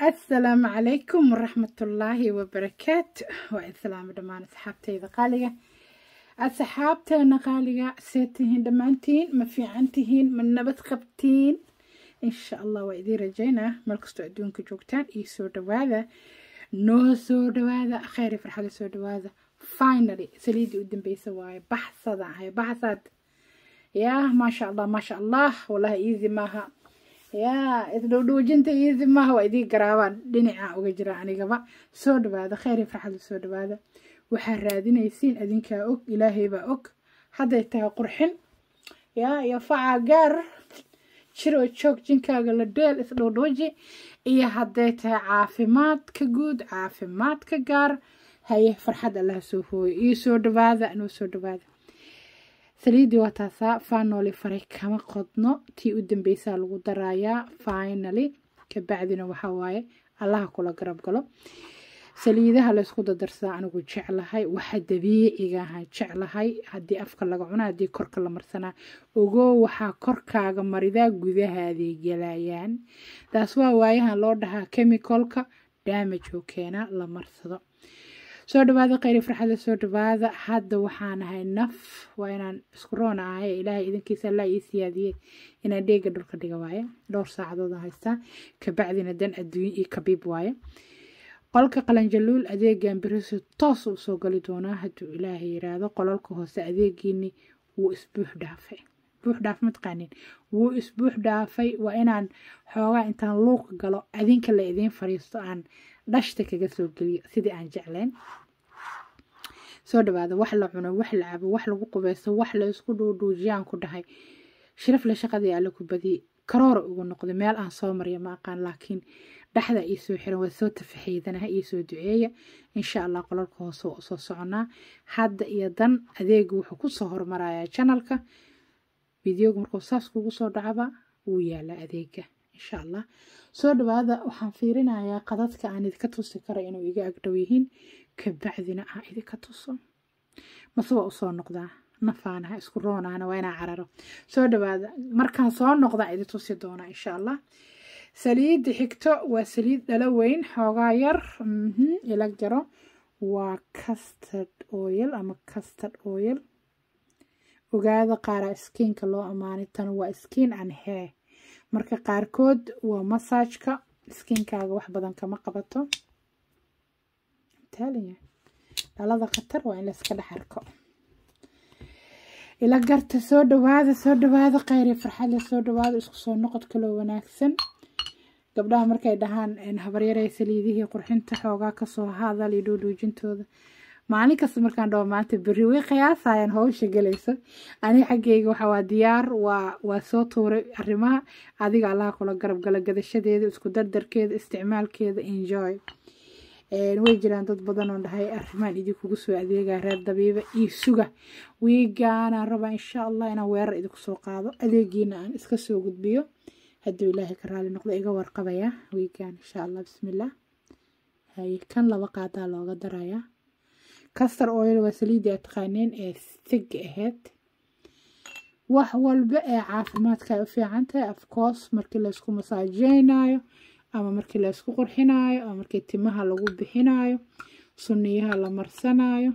asalaamu calaykum waraxmatullaahi wabarakaatu waa islaamo dhammaan asxaabteyda qaaliga asxaabteena qaaliga see tihiin dhammaantiin ma fiican tihiin ma nabad qabtiin insha allah waa idiin rajaynaa meel kastoo adduunka joogtaan iyo soo dhawaada noo soo dhawaada kheyr iyo farxada soo dhawaada finally saliidii u dambeysa waaye baxsada ahay baxsad yaa maasha allah maasha allah wallahi easy maaha yaa isdhowdhowjinta easy maaha waa idii garaabaan dhinaca uga jira anigaba soo dhawaada kheyr iyo farxada soo dhawaada waxaa raadinaysiin adinkaa og ilaahay baa og hadday tahay qurxin yaa iyo facaa gaar jiroo joog jinkaaga la dheel isdhowdhowji iyo hadday tahay caafimaadka guud caafimaadka gaar haye farxad allaha soo hooyo iyo soo dhawaada noo soo dhawaada saliidii waa taasaa faanoli faray kama qodno tii u dambeysaa lagu darayaa finally kabacdina waxaa waaye allaha kula garab galo saliidaha laysku dadarsaa anigu jeclahay waxa dabiicigaha jeclahay haddii afka laga cuna haddii korka la marsanaa ogoo waxaa korkaaga maridaa gudahaaday galayaan taas waa waayahan loo dhahaa chemicalka damage oo keenaa la marsado soo dhawaada kheyri farxada soo dhawaada hadda waxaan ahay naf waa inaan isku roona ahay ilaahay idinkiisa allaa ii siyaadiyey inaan dheega dhulka dhiga waaye dhowr saacadood haystaa kabacdina dan adduunye iyo kabiib waaye qolka qalanjaluul adeegan beriso toos u soo gali doonaa hadduu ilaahay yiraahdo qolalka hoose adeegiini wuu isbuux dhaafay buux dhaaf mataqaanin wuu isbuux dhaafay waa inaan xoogaa intaan luuq galo adinka la idiin fadhiisto aan dhashta kaga soo geliyo sidii aan jeclayn soo dhawaada wax la cuno wax la cabo wax lagu qubeysto wax la isku dhuudhuujiyaan ku dhahay shirafle shaqadii alle ku badiyey karoora ugu noqday meel aan soo marya ma aqaan laakiin dhexda ii soo xiran waa soo tafaxiidanaha ii soo duceeya insha allah qolalka hoose waa usoo soconaa hadda iyo dan adeegu wuxuu kusoo hormarayaa janalka videoga markuu saas kugu soo dhacaba wuu yaalaa adeega insha allah soo dhawaada waxaan fiirinayaa qadadka aan idinka tusi kara inuu iga agdhow yihiin kabacdina aan idinka tuso mase waa usoo noqdaa nafaanaha isku roonahana waa inaa cararo soo dhawaada markaan soo noqdaa idin tusi doonaa insha allah saliidda xigto waa saliid dhalo weyn xoogaa yar ilag jaro waa custard oil ama custard oil ogaada qaaraa skiinka loo amaanay tan waa skin and hair marka qaarkood waa masaajka skiinkaaga wax badan kama qabato dhalada khatar waa in layska dhex arko ila garta soo dhawaada soo dhawaada kheyri farxadle soo dhawaada isku soo noqod kaloo wanaagsan gabdhaha markay dhahaan habaryarey saliidihii qurxinta xoogaa kasoo hadal iyo dhuudhuujintooda maalin kasta markaan dhaho maanta berri way qiyaasayaan howsha galayso ani xaggeyga waxawaa diyaar waa waa soo tuuray arrimaha adiga allaha kula garab gala gadashadeeda isku dardarkeeda isticmaalkeeda enjoy way jiraan dad badan oo dhahay arrimaan idinkugu soo adeegaa reer dabiiba iyo suga wiigaanaan rabaa insha allah inaan weerar idinku soo qaado adeegiina aan iska soo gudbiyo hadduu ilaahay ka raali noqdo iga warqabayaa wiigaan insha allah bismillaah haye kan laba qaadaa looga darayaa castor oil waa saliidii aad taqaaneen ee sig ahayd wax walba ee caafimaadka ay u fiican tahay afcourse markii laysku masaajeynayo ama markii laysku qurxinayo ama markii timaha lagu bixinayo suniyaha la marsanayo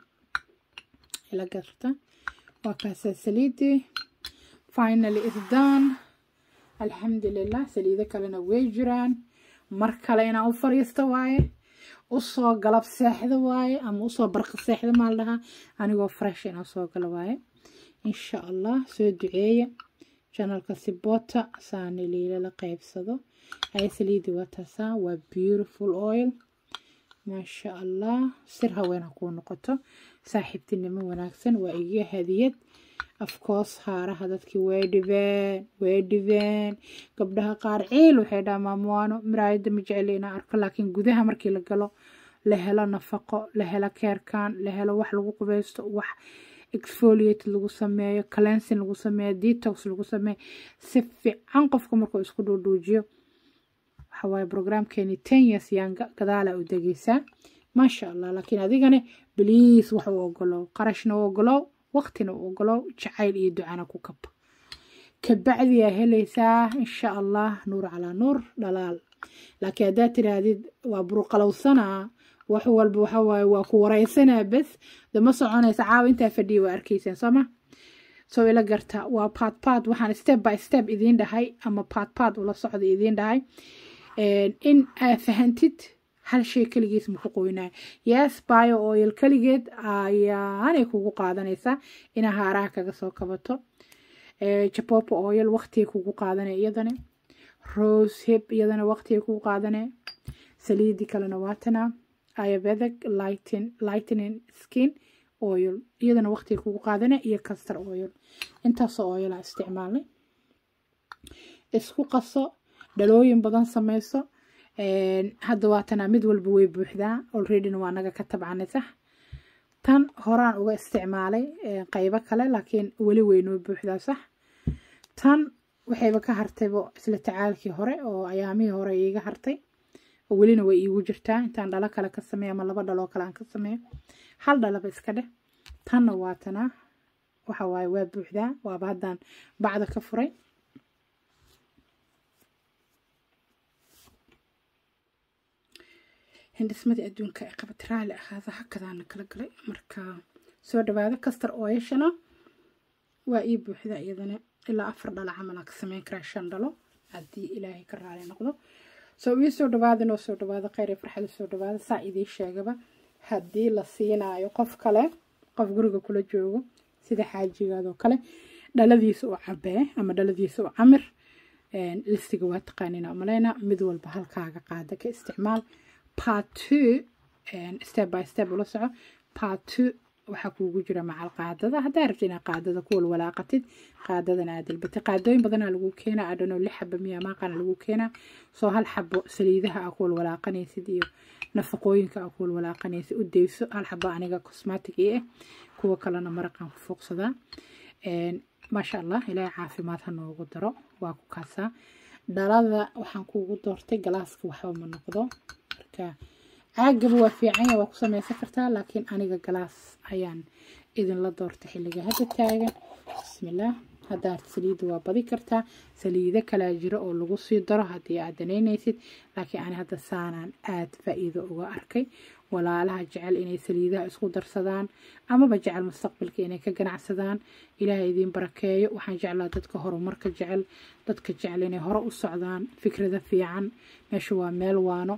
ila garta waa kaasaa saliidii finally is done alxamdulilah saliido kalena way jiraan mar kale inaan u fadhiisto waaye usoo galab seexda waaye ama usoo barqa seexda maal dhahaa anigoo fresh inaan soo galo waaye insha allah soo duceeya janalka sibota saani liila la qeybsado haya saliidii waa taasaa waa beautiful oil maasha allah sir haween ha kuu noqoto saaxiibtinimo wanaagsan waa iga hadiyad afcourse haaraha dadkii way dhibeen way dhibeen gabdhaha qaar ciil waxay dhaha maamuwaano miraayadda ma jeceli inaan arko laakiin gudaha markii la galo la helo nafaqo la helo keerkan la helo wax lagu qubeysto wax exfoliate lagu sameeyo cleansing lagu sameeyo detox lagu sameeyo si fiican qofka markuu isku dhuudhuujiyo waxawaaye programkeeni ten years yaan gadaala u degeysaa maasha allah laakiin adigane bliis wax u ogolow qarashna u ogolow waqtina u ogolow jacayl iyo ducana ku kaba kabacdiyaa helaysaa insha allah nuur calaa nuur dhalaal laakiin haddaad tiraahdid waa buruqalowsanaa wax walba waxa waaye waa ku wareysanaa bes de ma soconaysa caawa intaa fadhiya waa arkaysaan sooma soo ila garta waa paad paad waxaan step by step idiin dhahay ama paad paad ula socda idiin dhahay in aa fahantid hal shay keligiis maku qoynayo yes bio oil keligeed ayaanay kugu qaadanaysaa inaa haaraha kaga soo kabato jabopo oil waqtiga kugu qaadanaya iyadana rose hip iyadana waqtiga kugu qaadanaya saliidii kalena waatana ayurvedic lighting lightening skin oil iyadana waqtiga kugu qaadanaya iyo castor oil intaasoo oilaa isticmaalnay isku qaso dhalooyin badan sameyso hadda waatana mid walba way buuxdaa alreadyna waa naga ka tabcanay sax tan horaan uga isticmaalay qaybo kale laakiin weli weynoo buuxdaa sax tan waxayba ka hartaybo isla tacaalkii hore oo ayaamihii hore iiga hartay oo welina way iigu jirtaa intaan dhalo kale ka sameeyo ama laba dhaloo kale aan ka sameeyo hal dhalaba iska dheh tanna waatana waxa waaye waa buuxdaa waaba haddaan bacda ka furay hindhismadii adduunka ay qabat raali ahaada hakadaana kala galay marka soo dhawaada kastar ooyashana waa ii buuxda iyadana ilaa afar dhalo camal aan ka sameyn karaa shan dhalo haddii ilaahay ka raali noqdo soo ii soo dhawaada noo soo dhawaada kheyr iyo farxada soo dhawaada saa idiin sheegaba haddii la siinaayo qof kale qof guriga kula joogo sida xaajigaadoo kale dhaladiisa u cabee ama dhaladiisa u camir listiga waa taqaanina umaleyna mid walba halkaaga qaada ka isticmaal part two step by step ula soco part two waxaa kuugu jira macal qaadada haddaa rabti inaad qaadada ku walwalaaqatid qaadadan aad dalbatay qaadooyin badanaa lagu keenaa adhano lix xaba miya maaqana lagu keenaa soo hal xabo saliidaha aa ku walwalaaqanaysid iyo nafaqooyinka aa ku walwalaaqanaysid u deyso hal xabo aniga cosmatic ii ah kuwa kalena maraqan ku fuuqsadaa maasha allah ilaahay caafimaad ha noogu daro waa ku kaasaa dhalada waxaan kuugu doortay galaaska waxba ma noqdo marka caagaba waa fiicanya waa ku sameysan kartaa laakiin aniga galaas ayaan idinla doortay xilliga hadda taagan bismillaah haddaad saliidda waa badi kartaa saliido kalaa jiro oo lagu sii daro haddii aad danaynaysid laakiin ani hadda saanaan aad faa-iido uga arkay walaalaha jecel inay saliidaha isku darsadaan amaba jecel mustaqbalka inay ka ganacsadaan ilaahay idiin barakeeyo waxaan jeclaa dadka horumarka jecel dadka jecel inay hore u socdaan fikrada fiican meesha waa meel waano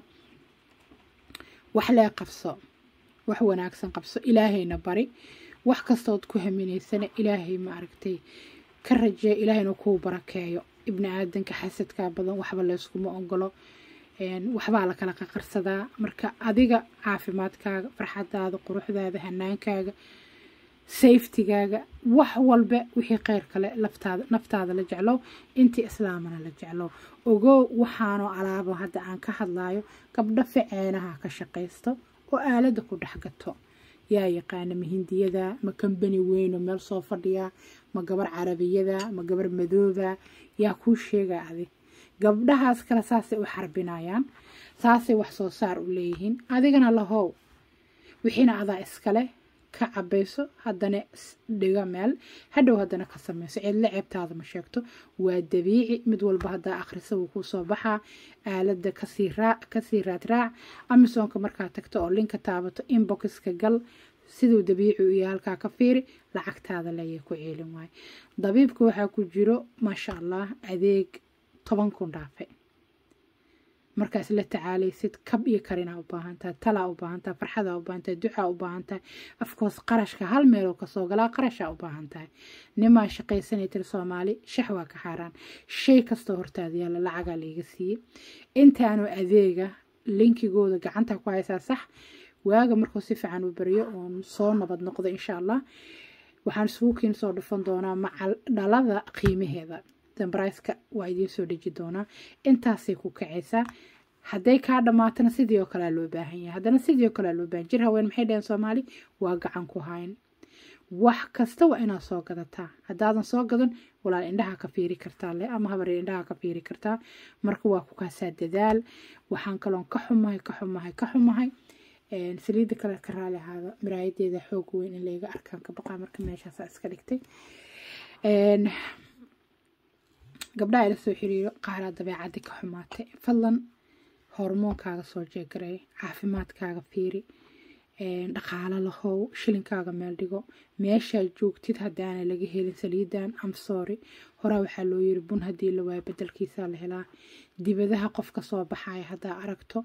wax lee qabso wax wanaagsan qabso ilaahayna bari wax kastood ku haminaysana ilaahay ma aragtay ka rajeeya ilaahayna kuu barakeeyo ibni aadanka xasadkaa badan waxba layskuma ogolo waxbaa lakala qaqarsadaa marka adiga caafimaadkaaga farxadaada quruxdaada hanaankaaga safetygaaga wax walba wixii kheyr kale laftaada naftaada la jeclow intii islaamana la jeclow ogow waxaanoo alaabo hadda aan ka hadlayo gabdho ficeenaha ka shaqaysto oo aalada ku dhex gato yaa yaqaana ma hindiyada ma kambani weyno meel soo fadhiya ma gabar carabiyada ma gabar madooba yaa kuu sheega adig gabdhahaas kale saasay u xarbinayaan saasay wax soo saar u leeyihiin adigana lahow wixiina adaa iskale ka cabayso haddana dhiga meel hadhow haddana ka sameyso cidla ceebtaada ma sheegto waa dabiici mid walba haddaa akhrisa wuu kuu soo baxaa aalada kasii raadraac amisoonka markaa tagto oo linka taabato inboxka gal siduu dabiici u yahay halkaa ka fiiri lacagtaada leeya ku ceelin waayo dabiibka waxaa ku jiro maasha allah adeeg toban kun dhaafe markaas la tacaalaysid kab iyo karinaa u baahantahay talaa u baahantahay farxadaa u baahantahay ducaa u baahantahay afkoos qarashka hal meeloo kasoo galaa qarashaa u baahan tahay nimaa shaqaysanay tiri soomaali shax waa ka xaaraan shay kastoo hortaada yaalla lacagaa layga siiyey intaanu adeega linkigooda gacanta ku haysaa sax waaga markuu si fiican u baryo oon soo nabad noqdo insha allah waxaan isugu kiin soo dhufan doonaa macal dhalada qiimaheeda dambraiska waa idiin soo dheji doonaa intaasay ku kacaysaa hadday kaa dhammaatana sidii oo kalea loo baahan yahay haddana sidii oo kalea loo baahan jir haween maxay dhaheen soomaali waa gacan ku hayn wax kasta waa inaad soo gadataa haddaadan soo gadan walaal indhaha ka fiiri kartaa le ama habaree indhaha ka fiiri kartaa marka waa ku kaasaa dadaal waxaan kaloon ka xumahay ka xumahay ka xumahay saliidda kale ka raali ahaada miraayadeeda xoog weyn in layga arkaan ka baqaa marka meeshaasaa iska dhigtay gabdhaha ila soo xiriiro qaaraa dabeecaddi ka xumaatay fadlan hormoonkaaga soo jeegaray caafimaadkaaga fiiri dhaqaalo lahow shilinkaaga meel dhigo meeshaad joogtid haddaana laga helin saliidan amsory horaa waxaa loo yiri bun haddii la waayo bedelkiisaa la helaa dibadaha qof ka soo baxaya haddaa aragto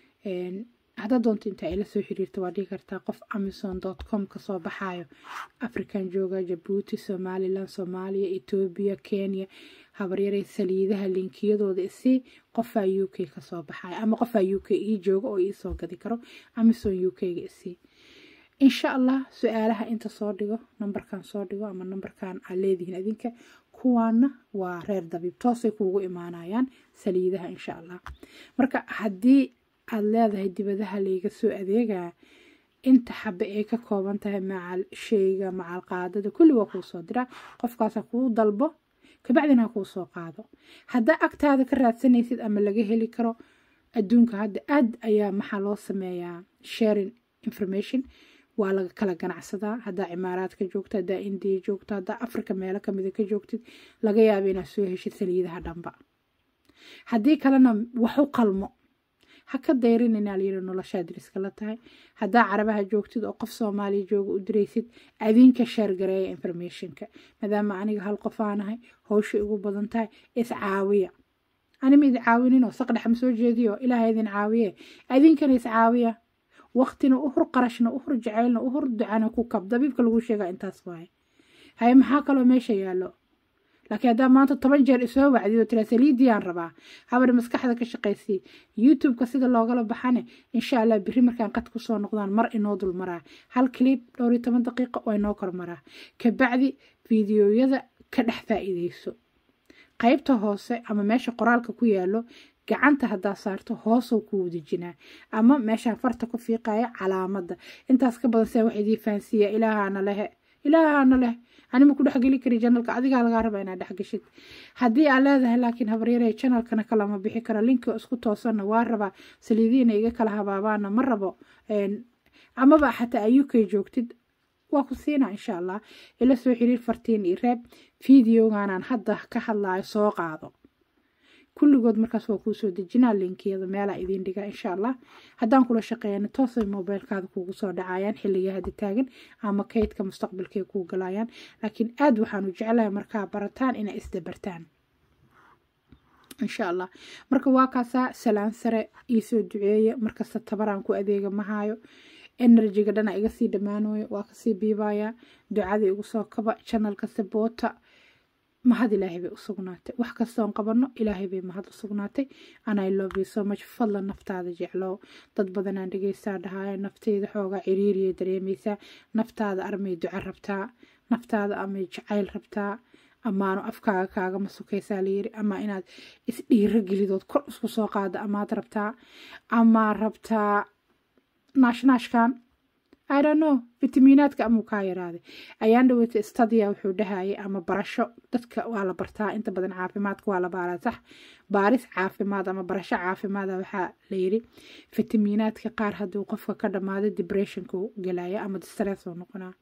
haddaa doonto intaa ila soo xiriirta waa dhigi kartaa qof amazon dot com kasoo baxayo african jooga jabuuti somalilan soomaaliya etoobiya kenya habaryaray saliidaha linkiyadooda isii qofaa u k kasoo baxayo ama qofaa u k ii jooga oo iisoo gadi karo amazon u k-ga isii insha allah su-aalaha inta soo dhigo nambarkan soo dhigo ama nambarkan aad leedihiin adinka kuwaana waa reer dabiib toosay kuugu imaanayaan saliidaha insha allah marka haddii aad leedahay dibadaha layga soo adeegaa inta xabe ay ka kooban tahay macal sheyga macal qaadada kulli waa kuu soo diraa qofkaasa kuu dalbo kabacdina ha kuu soo qaado haddaa agtaada ka raadsanaysid ama laga heli karo adduunka hadda aad ayaa maxaa loo sameeyaa sharing information waa laga kala ganacsadaa haddaa cimaaraadka joogto haddaa indiya joogto haddaa africa meelo kamida ka joogtid laga yaaba inaad soo heshid saliidaha dhanba haddii kalena waxu qalmo ha ka dayrin inaa layiri noloshaa diriska la tahay haddaa carabaha joogtid oo qof soomaaliya jooga u diraysid adinka sheergareeya informationka maadaama aniga hal qof aanahay howsha igu badan tahay iscaawiya anima idi caawinin saqdhex ma soo jeediyo ilaaha idin caawiye adinkana iscaawiya waqtina uhur qarashna uhur jaceylna uhur ducana ku kab dabiibka lagu sheegaa intaas waaye haye maxaa kaloo meesha yaallo laakiin haddaa maanta toban jeer isoo wacdido tira saliidiyaan rabaa habar maskaxda ka shaqaysii youtube-ka sida loogala baxane insha allah biri markaan qad kusoo noqdaan mar inoo dul maraa hal clip dhowr iyo toban daqiiqo oo inoo kor maraa kabacdi fiidiyoyada ka dhex faa'iideyso qaybta hoose ama meesha qoraalka ku yaalo gacanta haddaa saarto hoosoo kuu dejinaa ama meeshaan farta ku fiiqaya calaamadda intaas ka badan see wax idii fahansiiya ilaahaana lehe ilaahaana leh anima ku dhexgeli kari janalka adigaa lagaa raba inaad dhexgeshid haddii aad leedahay laakiin habaryare janalkana kalama bixi kara linkii isku toosanna waa rabaa saliidiina iga kala habaabaana ma rabo amaba xataa ay uk joogtid waa ku siinaa insha allah ila soo xiriir fartiin iyo reeb fideoganaan hadda ka hadlayo soo qaado kulligood markaas waa kuu soo dejinaa linkiyada meelaa idiin dhigaa insha allah haddaan kula shaqeeyana toosay mobiilkaada kuugu soo dhacayaan xilliga hadda taagan ama kaydka mustaqbalkay kuu galayaan laakiin aad waxaanu jeclahay markaa barataan inay isdabartaan insha allah marka waa kaasaa salaan sare iisoo duceeya markasta tabaraan ku adeega mahaayo enerjiga dhana iga sii dhammaanooyo waa kasii biibaya ducada igu soo kaba janalka saboota mahad ilaahay bay u sugnaatay wax kastoon qabano ilaahay bay mahad u sugnaatay anay love you so much fadlan naftaada jeclow dad badanaan dhegeysaa dhahaayo nafteyda xoogaa ciriiriyay dareemaysaa naftaada armay duco rabtaa naftaada amay jacayl rabtaa amaano afkaaga kaagama sukaysaa layiri ama inaad isdhiiro gelidood kor isku soo qaado amaad rabtaa ama rabtaa naashnaashkan I don't know fitamiinaadka amuu kaa yaraaday ayaan dhaweyta stadia wuxuu dhahayay ama barasho dadka waa la bartaa inta badan caafimaadka waa la baaraa sax baaris caafimaad ama barasho caafimaada waxaa layiri fitamiinaadka qaar hadduu qofka ka dhammaado depressionka gelaya ama stress oo noqonaa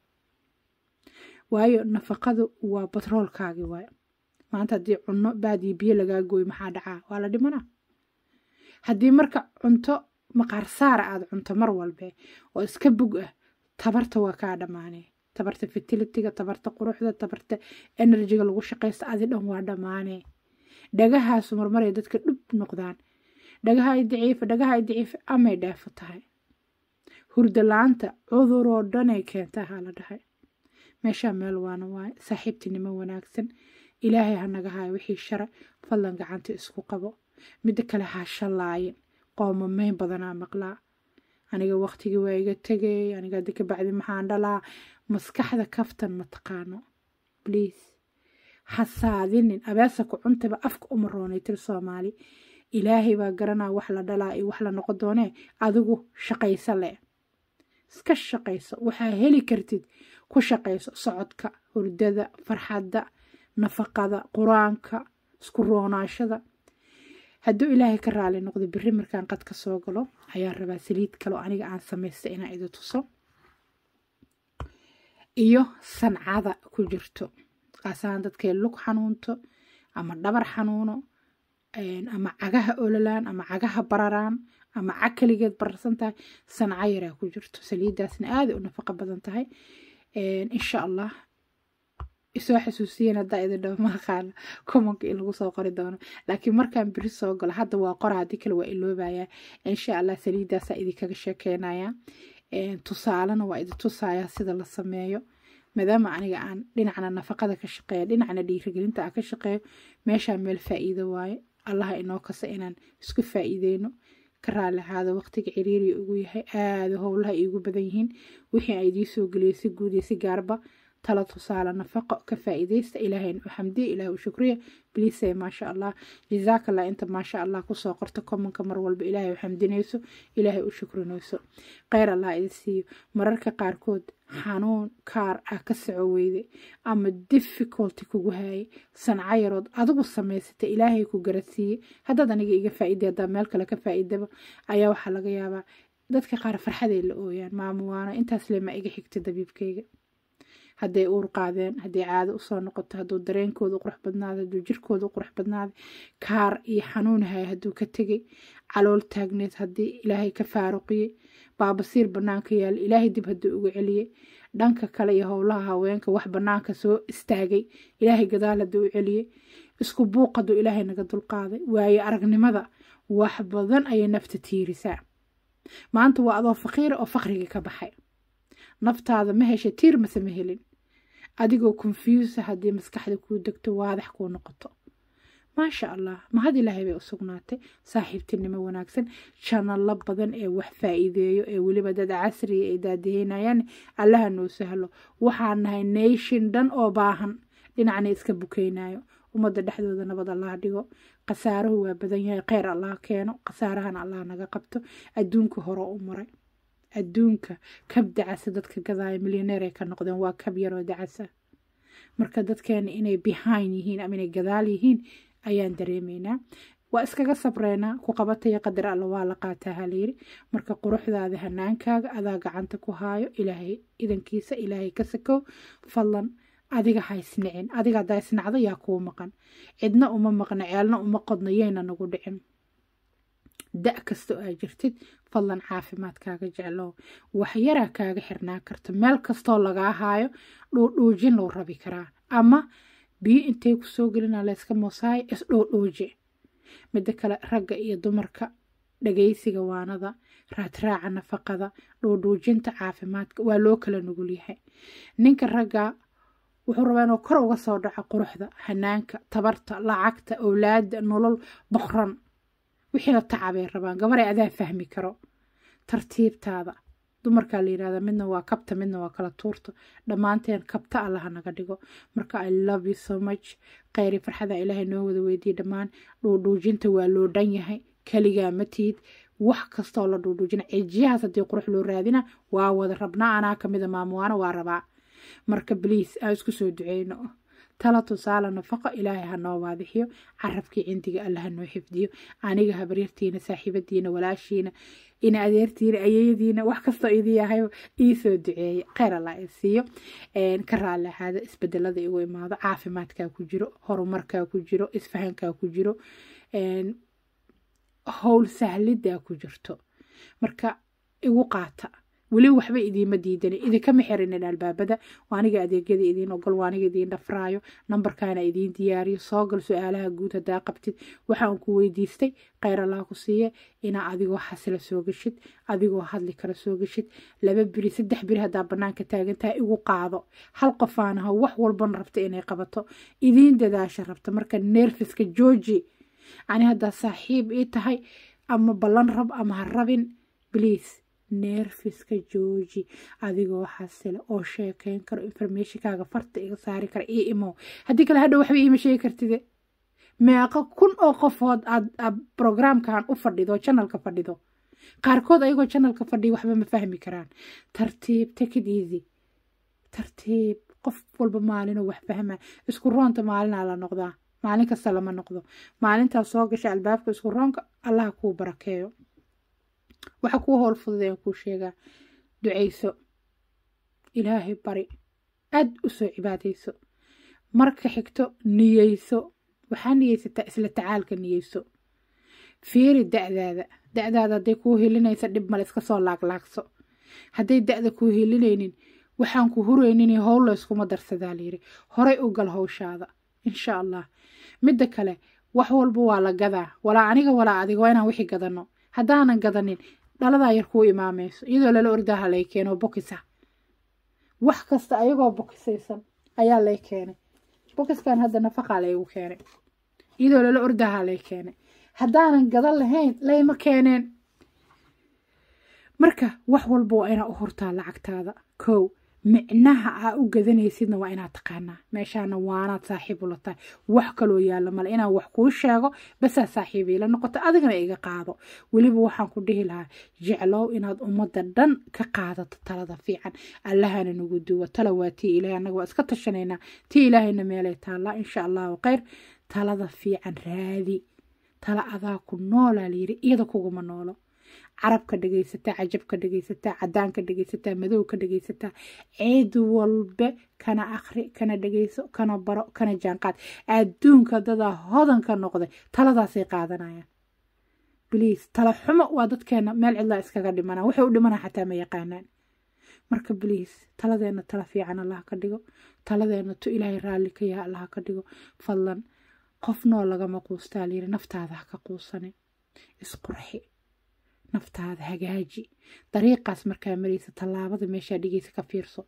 waayo nafaqadu waa batroolkaagi waay maanta haddii cunno baadii biyo lagaa gooyo maxaa dhacaa waa la dhimanaa haddii marka cunto maqaar saara aada cunto mar walbe oo iska bug ah tabarta waa kaa dhammaanee tabarta fertilitiga tabarta quruxda tabarta enerjiga lagu shaqaysta adi dhan waa dhammaanee dhagahaasu marmaray dadka dhub noqdaan dhagaha ay daciifa dhagaha ay daciifa amay dheefo tahay hurda la-aanta cuduroo dhanay keentaa haa la dhahay meeshaa meel waana waaye saaxiibtinimo wanaagsan ilaahay ha naga haayo wixii shara fadlan gacanta isku qabo midda kale ha shallaayin qoomamayn badanaa maqlaa aniga waqtigii waa iga tegay aniga haddi ka bacdi maxaan dhalaa maskaxda kaftan ma taqaano bliase ha saadinin abeesa ku cuntaba afka uma roonay tir soomaali ilaahay baa garanaa wax la dhalaa iyo wax la noqon doonee adigu shaqayso leh iska shaqayso waxaa heli kartid ku shaqayso socodka hurdada farxadda nafaqada qur-aanka isku roonaashada hadduu ilaahay ka raali noqdo biri markaan qad ka soo galo ayaan rabaa saliid kaloo aniga aan samaysta inaan idi tuso iyo sancada ku jirto qaasaan dadkay lug xanuunto ama dhabar xanuuno ama cagaha ololaan ama cagaha bararaan ama cag kaligeed bararsan tahay sanca yaraa ku jirto saliiddaasna aaday u nafaqo badan tahay insha allah isoo xasuusiyen haddaa idin dhawo maaqaana commonka in lagu soo qori doono laakiin markaan beri soo galo hadda waa qora haddii kale waa iloobayaa insha allah saliiddaasaa idinkaga sheekeynaya tusaalena waa idin tusayaa sida la sameeyo maadaama aniga aan dhinacna nafaqada ka shaqeeya dhinacna dhiirigelinta aan ka shaqeeyo meeshaa meel faa'iido waaye allaha inoo kasa inaan isku faa'iideyno ka raali ahaada waqtiga ciriiriya ugu yahay aada howlaha iigu badan yihiin wixii aan idiin soo geliyay si guud iyo si gaarba tala tusaale nafaqo ka faa'iidaysta ilaahayn u xamdiya ilaah u shukriya bliise maasha allah jazaakallah inta maasha allah kusoo qorta commonka mar walba ilaahay u xamdinayso ilaahay u shukrinayso kheyr allah idin siiyo mararka qaarkood xanuun kaar ah ka soco weyday ama difficulty kugu haayay sanca yarood adigu samaysata ilaahay ku garadsiiyey haddaad aniga iga faa'iiday haddaa meel kale ka faa'iidaba ayaa waxaa laga yaabaa dadka qaar farxaday la ooyaan maamuwaano intaas lema iga xigta dabiibkayga hadday uur qaadeen hadday caado usoo noqoto hadduu dareenkooda u qurux badnaada hadduu jirkooda u qurux badnaada kaar iyo xanuun haya hadduu ka tegay calool taagneed haddii ilaahay ka faaruqiyey baabasiir bannaanka yaal ilaahay dib hadduu uga celiyey dhanka kale iyo howlaha haweenka wax bannaanka soo istaagay ilaahay gadaal hadduu u celiyey isku buuq hadduu ilaahay naga dulqaaday waayo aragnimada wax badan ayay nafta tiirisaa maanta waa adoo faqiira oo faqrigii ka baxay naftaada ma hesha tiir mase ma helin adigoo konfuusa haddii maskaxda kuu degto waadax kuu noqoto maasha allah mahad ilaahay bay u sugnaatay saaxiibtinimo wanaagsan janalo badan ee wax faa'iideeyo ee weliba dad casriya ay daadaheynayaan allaha noo sahlo waxaan nahay nation dhan oo baahan dhinacna iska bukeynayo ummadda dhexdooda nabad allah dhigo khasaaruhu waa badan yahay kheyr allah keeno khasaarahana allah naga qabto adduunka hore u maray adduunka kab dacasa dadka gadaaya milyaneer ay ka noqdeen waa kab yaroo dacasa marka dadkeena inay behind yihiin ama inay gadaal yihiin ayaan dareemaynaa waa iskaga sabreynaa ku qabataya qadar alla waa la qaataa halayiri marka quruxdaada hanaankaaga adaa gacanta ku haayo ilaahay idankiisa ilaahay ka sakow fadlan adiga ha isnicin adiga haddaa isnacdo yaa kuu maqan cidna uma maqna ceelna uma qodno yayna nagu dhicin da kasta oo aa jirtid fadlan caafimaadkaaga jeclow waxyaraa kaaga xirnaa karta meel kastoo lagaa haayo dhuudhuujin loo rabi karaa ama biyo intay ku soo gelina layska moosaayo isdhoodhooje midda kale ragga iyo dumarka dhagaysiga waanada raadraaca nafaqada dhuudhuujinta caafimaadka waa loo kala nugul yahay ninka ragga wuxuu rabaa inuu kor uga soo dhaco quruxda hanaanka tabarta lacagta owlaada nolol boqran wixiina tacabay rabaan gabaray adaa fahmi karo tartiibtaada dumarkaa la yirahdaa midna waa kabta midna waa kala tuurta dhammaanteen kabta allaha naga dhigo marka i love you so much kheyri farxada ilaahay noo wada weydiye dhammaan dhuudhuujinta waa loo dhan yahay keligaa matiid wax kastoo la dhuudhuujina cijiyahaas haddii qurux loo raadina waa wada rabnaa anaa kamida maamuwaana waa rabaa marka bliis aan isku soo duceyno tala tusaale nafaqo ilaahay ha noo waadixiyo carabkii cindiga alla ha noo xifdiyo aniga habaryartiina saaxiibadiina walaashiina ina adeertiina ayeyadiina wax kastoo idii yahay iisoo duceeye kheyr allah i siiyo ka raali ahaada isbedelada igu imaado caafimaadkaa ku jiro horumarkaa ku jiro isfahankaa ku jiro howl sahlidaa ku jirto marka igu qaata weli waxba idiima diidani idinkama xirinin albaabada waaniga adeegyada idiin ogol waaniga idiin dhafraayo nambarkaana idiin diyaariyo soo gal su-aalaha guud haddaa qabtid waxaan ku weydiistay kheyr allah ku siiye inaa adigoo xasila soo gashid adigoo hadli kala soo gashid laba biri saddex biri haddaa banaanka taagantaha igu qaado hal qofaanaha wax walbana rabta inay qabato idiin dadaasha rabta marka neerfiska jooji ani haddaa saaxiib ii tahay ama ballan rab ama ha rabin bliase neerfiska jooji adigoo xasila oo sheekeyn karo informationkaaga farta iga saari kara io imow haddii kale hadhow waxba iima sheegi kartide meeqo kun oo qofood aad brograamkan u fadhido janalka fadhido qaarkood ayagoo janalka fadhiya waxba ma fahmi karaan tartiib take it easy tartiib qof walba maalinoo wax fahma isku roonta maalinaa la noqdaa maalin kasta lama noqdo maalintaas soo gasha albaabka isku roonka allaha kuu barakeeyo waxa kuu howl fududeen kuu sheegaa ducayso ilaahay bari aad u soo cibaadayso marka xigto niyeyso waxaa niyeysataa isla tacaalka niyeyso fiiri da-daada da-daada hadday kuu hilinaysa dhib male iska soo laaglaagso hadday da-da kuu hilinaynin waxaan ku huraynin howl layskuma darsadaa layiri horay u gal howshaada insha allah midda kale wax walba waa la gadaa walaa aniga walaa adiga waa inaan wixii gadano haddaanan gadanin dhaladaa yar kuu imaamayso iyadoo lala ordaha lay keeno bokisa wax kasta ayagoo bokisaysan ayaa lay keenay bokiskan hadda nafaqaa laygu keenay iyadoo lala ordaha lay keenay haddaanan gadan lahayn layma keeneen marka wax walba waa inaa u hurtaa lacagtaada kow micnaha aa u gadanaysidna waa inaad taqaanaa meeshaana waanaad saaxiib ula tahay wax kaloo yaalla male inaan wax kuu sheego basaa saaxiibiila noqoto adigana iga qaado weliba waxaan ku dhihi lahaa jeclow inaad ummadda dhan ka qaadato talada fiican allahana nagu duwa tala waa tii ilahay annaga waa iska tashanaynaa tii ilaahayna meelay taallaa insha allahu khayr talada fiican raadi tala adaa ku noolaa layiri iyada kuguma noolo carabka dhegaysataa cajabka dhegaysataa cadaanka dhegaysataa madowka dhegaysataa ciid walbe kana akri kana dhegayso kana baro kana jaanqaad adduunka dadaa hodanka noqday taladaasay qaadanayaan bliis tala xumo waa dadkeena meel cidlaa iskaga dhimana waxay u dhimana xataa ma yaqaanaan marka bliis taladeena tala fiican allah ka dhigo taladeena tu ilaahay raalli ka yaha allah ka dhigo fadlan qof noo lagama quustaa layiri naftaada ha ka quusanin isqurxi naftaada hagaaji dariiqaas markaa maraysa tallaabada meeshaa dhigaysa ka fiirso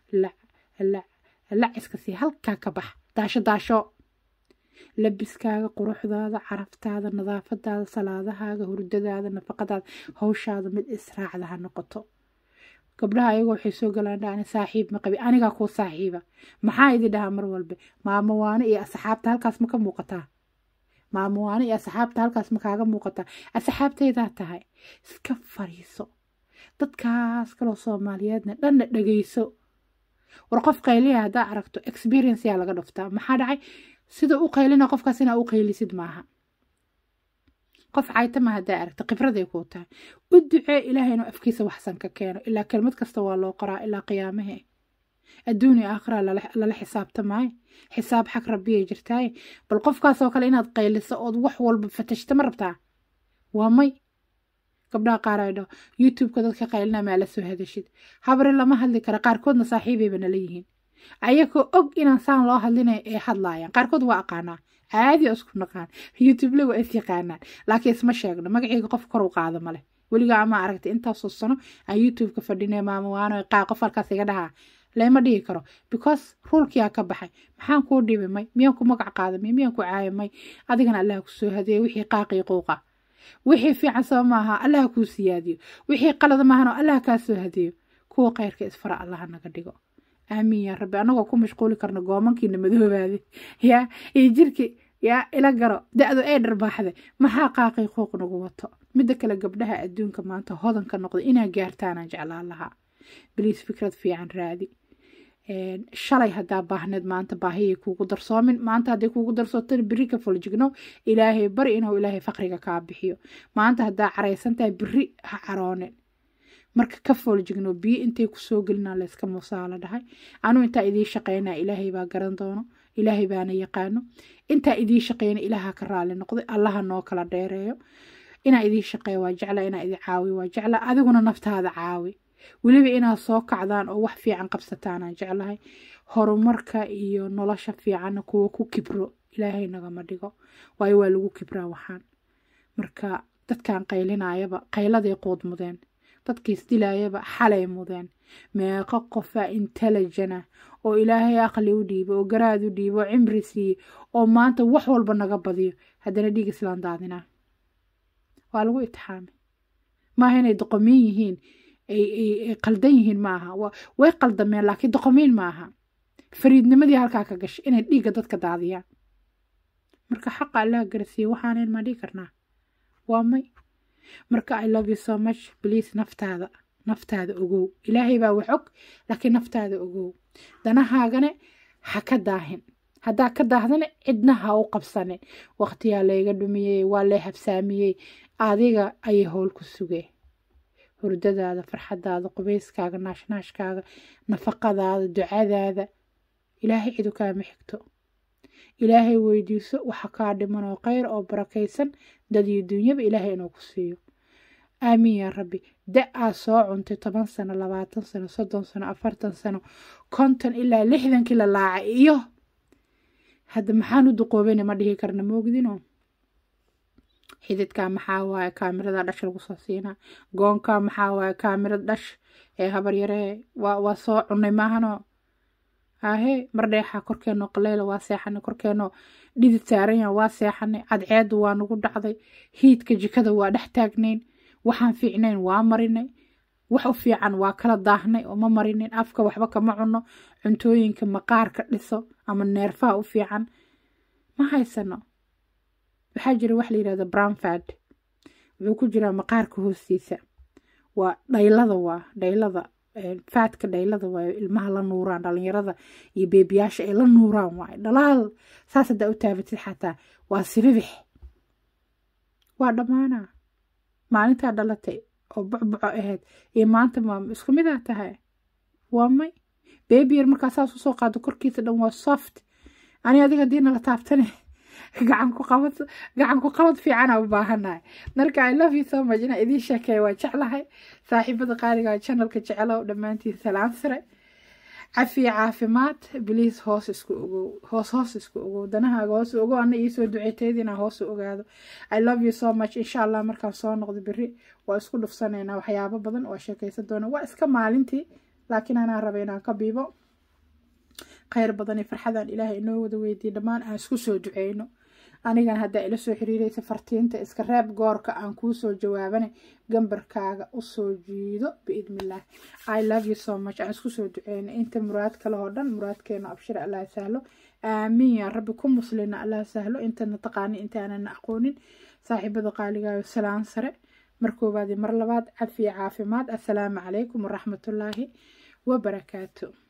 laciska sii halkaa ka bax daasho daasho labiskaaga quruxdaada caraftaada nadaafadaada salaadahaaga hurdadaada nafaqadaada hawshaada mid israacda ha noqoto gabdhaha ayagoo waxay soo galaan dhaani saaxiib ma qabi anigaa kuu saaxiiba maxaa idin dhahaa mar walbe maamo waane iyo asxaabta halkaas ma ka muuqataa maamo waane iyo asxaabta halkaas ma kaaga muuqataa asxaabtaydaa tahay iska fariiso dadkaas kaloo soomaaliyeedna dhanna dhegayso war qof qayliya haddaa aragto experience yaa laga dhuftaa maxaa dhacay sida u qaylina qofkaas inaa u qaylisid maaha qof caytama haddaa aragto khibraday kuu tahay u ducee ilaahay inuu afkiisa waxsan ka keeno ilaa kelmad kasta waa loo qoraa ilaa qiyaamahee adduuniya aakhira lala xisaabtamaayo xisaab xag rabbiyay jirtaaye bal qofkaasoo kale inaad qayliso ood wax walba fatashta ma rabtaa waa may gabdhaha qaar ay dhaho youtubeka dadka qaylina maa la soo hadashid habare lama hadli kara qaarkoodna saaxiibayba nala yihiin ayagoo og inaan saan loo hadlinay ee hadlaayaan qaarkood waa aqaanaa caadi oo isku naqaan youtubele waa is yaqaanaan laakiin isma sheegno magaceyga qof kor u qaado male weligaa ama aragtay intaasoo sano aan youtubeka fadhinay maama waano qaa qof halkaas iga dhahaa lama dhihi karo because ruulkiyaa ka baxay maxaan kuu dhibi may miyaan ku magac qaadamay miyaan ku caayamay adigana allaha ku soo hadeeye wixii qaaqii quuqa wixii fiican saba maaha allaha kuu siyaadiyo wixii qalada maahano allaha kaa soo hadeeyo kuwa khayrka isfara allaha naga dhigo aamiin yaa rabbi anagoo ku mashquuli karno goomankiina madoobaade yaa iyo jirki yaa ila garo da-du ee dharbaaxday maxaa qaaqii quuq nagu wato midda kale gabdhaha adduunka maanta hodanka noqday inaa gaartaanaan jeclaan lahaa biliis fikrad fiican raadi shalay haddaa baahneed maanta baahiyay kuugu darsoomin maanta hadday kuugu darsootana beri ka foljigno ilaahay bari inuu ilaahay faqriga kaa bixiyo maanta haddaa caraysan tahay beri ha caroonin marka ka fooljigno biyo intay kusoo gelinaa layska muusaa la dhahay anuu intaa idiin shaqeynaa ilaahay baa garan doono ilaahay baana yaqaano intaa idiin shaqeyna ilaaha ka raali noqday allaha noo kala dheereeyo inaa idiin shaqeeya waa jecla inaa idin caawi waa jecla adiguna naftaada caawi weliba inaad soo kacdaan oo wax fiican qabsataanaan jeclahay horumarka iyo nolosha fiicanna kuwa ku kibro ilaahay nagama dhigo waayo waa lagu kibraa waxaan marka dadkan qaylinayaba qayladay quud mudeen dadkiis dilayaba xalay mudeen meeqo qofaa intelligena oo ilaahay aqli u dhiibo oo garaad u dhiibo oo cimri siiye oo maanta wax walba naga badiyo haddana dhiig islaan daadinaa waa lagu itixaamay maaha inay doqomiin yihiin ay qaldan yihiin maaha way qaldameen laakiin doqomiin maaha fariidnimadii halkaa ka gashay inay dhiigga dadka daadiyaan marka xaqa allaha garasiiye waxaanan ma dhihi karnaa waa may marka i love you so much please naftaada naftaada ogow ilaahay baa wax og laakiin naftaada ogow danahaagane ha ka daahin haddaa ka daahdana cidna ha u qabsanin waqtiyaa layga dhumiyey waa lay habsaamiyey adiga ayay howl ku sugee hurdadaada farxadaada qubayskaaga naashnaashkaaga nafaqadaada ducadaada ilaahay cidu kaama xigto ilaahay weydiiso waxa kaa dhiman oo kheyr oo barakaysan dad iyo duunyaba ilaahay inuu ku siiyo aamiin yaa rabbi da aa soo cuntay toban sano labaatan sano soddon sano afartan sano konton ilaa lixdankii la laacay iyo hadda maxaan u duqoobayna ma dhihi karna moogdino xididkaa maxaa waaye kaamirada dhash lagu soo siinaa goonkaa maxaa waaye kaamirada dhash ee habar yaree waa waa soo cunay maahano hahe mar dheexaa korkeenoo qaleyla waa seexanay korkeenoo dhidid saaranya waa seexanay cadceedu waa nagu dhacday hiidka jikada waa dhex taagnayn waxaan fiicnayn waa marinay wax u fiican waa kala daahnay oo ma marinin afka waxba kama cuno cuntooyinka maqaarka dhiso ama neerfaha u fiican ma haysano waxaa jira wax la yidhahda brownfad wuxuu ku jiraa maqaarka hoostiisa waa dhaylada waa dhaylada faadka dhaylada waa ilmaha la nuuraan dhalinyarada iyo beebiyaasha ay la nuuraan waay dhalaal saas haddaa u taabatid xataa waa sibibix waa dhammaanaa maalintaa dhalatay oo bucbuco ahayd iyo maanta ma isku midaa tahay waa may beebiyar markaa saas usoo qaado korkiisa dhan waa soft ani adiga hadiina la taabtane gacan ku qabad gacan ku qabad fiicana u baahanahay marka i love you so much inaa idiin sheekeeya waa jeclahay saaxiibada qaaliga channelka jecelow dhammaantiin salaam sare cafiya caafimaad biliis hoos isku ogow hoos hoos isku ogow danahaaga hoos ogow ana iisoo duceeteydina hoos u ogaado i love you so much insha allah markaan soo noqdo beri waa isku dhufsanaynaa waxyaabo badan waa sheekaysan doona waa iska maalintii laakiin anaa raba inaan ka biibo kheyr badan iyo farxadaan ilaahay inoo wada weydiiye dhammaan aan isku soo duceyno anigan haddaa ila soo xiriiraysa fartiinta iska reeb goorka aan kuu soo jawaabana gambarkaaga usoo jiido biidnillaah i love you so much aan isku soo duceyno inta muraad kale oo dhan muraadkeena abshir allah sahlo aamiin yaa rabbi ku muslina allah sahlo intana taqaani intaanan aqoonin saaxiibada qaaligaayo salaan sare mar koowaad iyo mar labaad cafiya caafimaad assalaamu calaykum waraxmatullaahi wabarakaatu